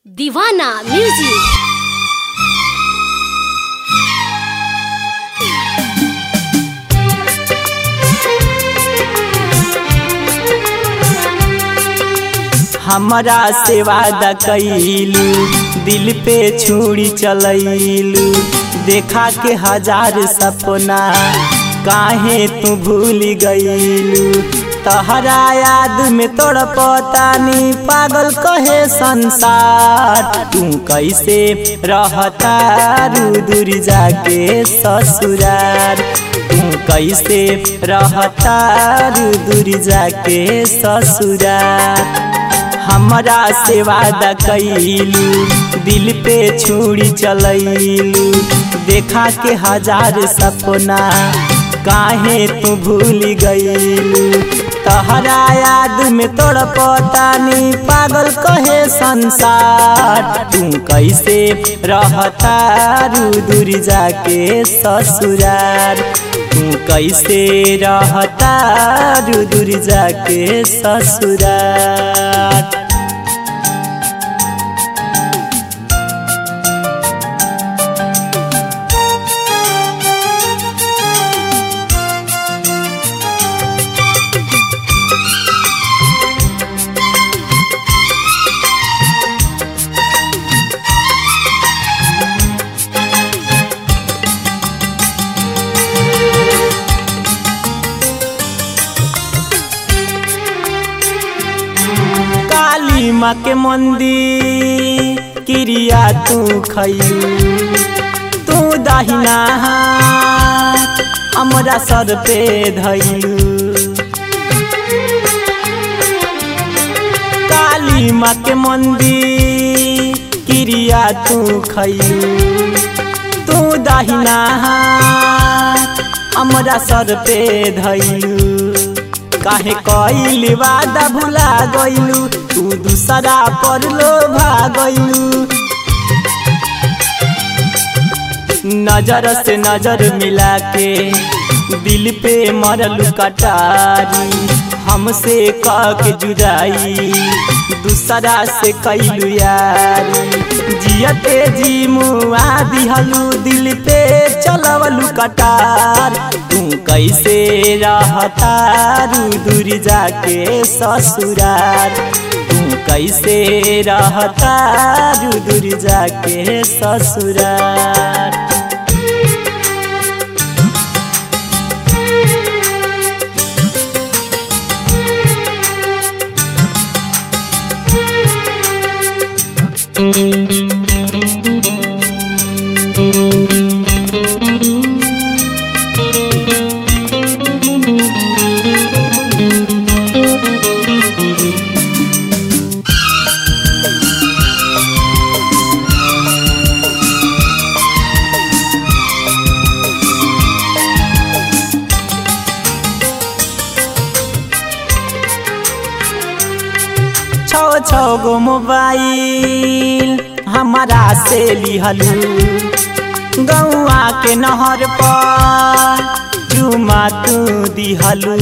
दीवाना म्यूजिक हमरा से वादा कैलू दिल पे छुरी चलैलू देखा के हजार सपना काहे तू भूल गईलू तहरा याद में तोड़ पतानी पागल कहे संसार तू कैसे रहता रू दूर जाके ससुरार तू कैसे रहता रू दूर जाके ससुरार हमरा से वादा कैलू दिल पे छुरी चलैलू देखा के हजार सपना काहे तू भूल गईलू तहरा याद में तोड़ पतानी पागल कहे संसार तू कैसे रहता रू दूर जाके ससुरार तू कैसे रहता रू दूर जाके ससुरार काली माँ के मंदिर क्रिया तू खैलू तू दाहिना हाथ हमरा सर पे धैलू काली माँ के मंदिर क्रिया तू खैलू तू दाहिना हाथ हमरा सर पे धैलू काहे कइल वादा भुला गइलू तू दूसरा पर लोभा गइलू नजर से नजर मिला के दिल पे मरल कटारी हमसे कह के जुदाई दूसरा से कैलू यारी जियते जी मुआ दिहलू दिल पे चलवलू कटार तू कैसे रहता रू दूर जाके ससुरार तू कैसे रहता रू दूर जाके ससुरार छो छो गो मोबाइल हमारा से लिहलू गौआ के नहर पर चुमा तू दिहलू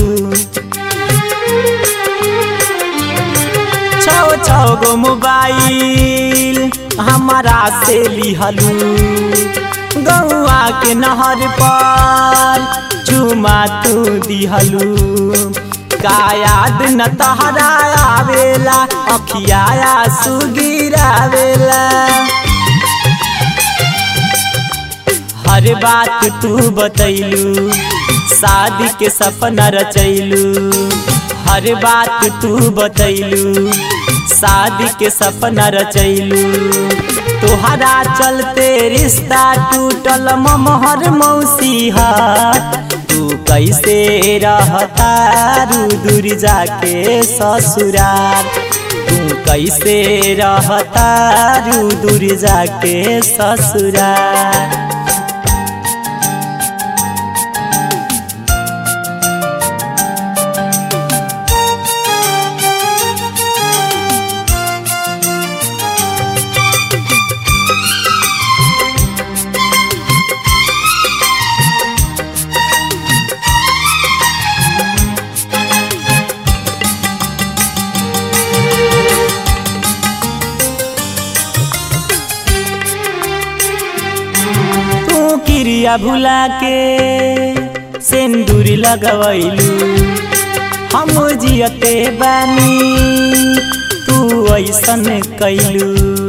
छो छो गो मोबाइल हमारा से लिहलू गौआ के नहर पर चुमा तू दिहलू का याद न तहरा आवेला अखियाया सुगिरावेला हर बात तू बतैलू शादी के सपना रचैलू हर बात तू बतैलू शादी के सपना रचैलू तोहरा चलते रिश्ता टूटल ममहर मौसी तू कैसे रहता रू दूर जाके ससुरार तू कैसे रहता रू दूर जाके ससुरार किरिया भुला के सिंदूर लगवैलू हम जियते बानी तू ऐसन कैलू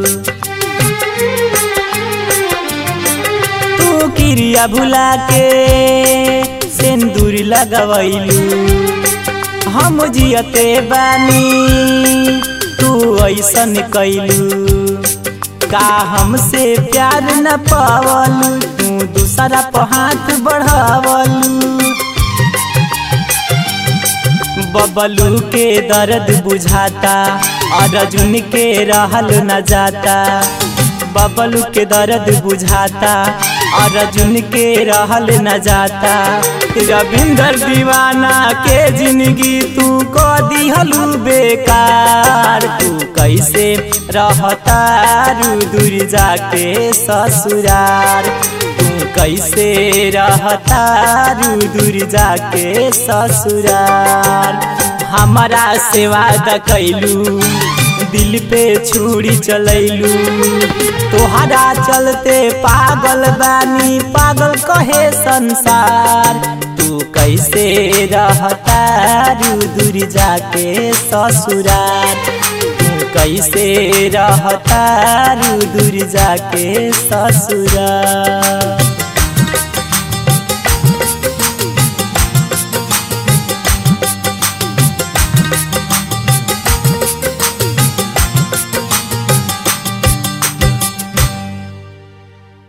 तू किरिया भुला के सिंदूर लगवैलू हम जियते बानी तू ऐसन कैलू का हमसे प्यार न पावलू तू दूसरा पर हाथ बढ़ावलू बबलू के दर्द बुझाता अर्जुन के रहल न जाता बबलू के दर्द बुझाता अर्जुन के रहल न जाता रविंदर दीवाना के जिंदगी तू को दिहलू बेकार तू कैसे रहता रू दूर जाके ससुरार तू कैसे रहता रू दूर जाके ससुरार हमारा सेवा द कैलू दिल पे छुरी चलैलू तोहरा चलते पागल बानी पागल कहे संसार तू कैसे रहता रू दूर जाके ससुरार तू कैसे रहता रू दूर जाके ससुरार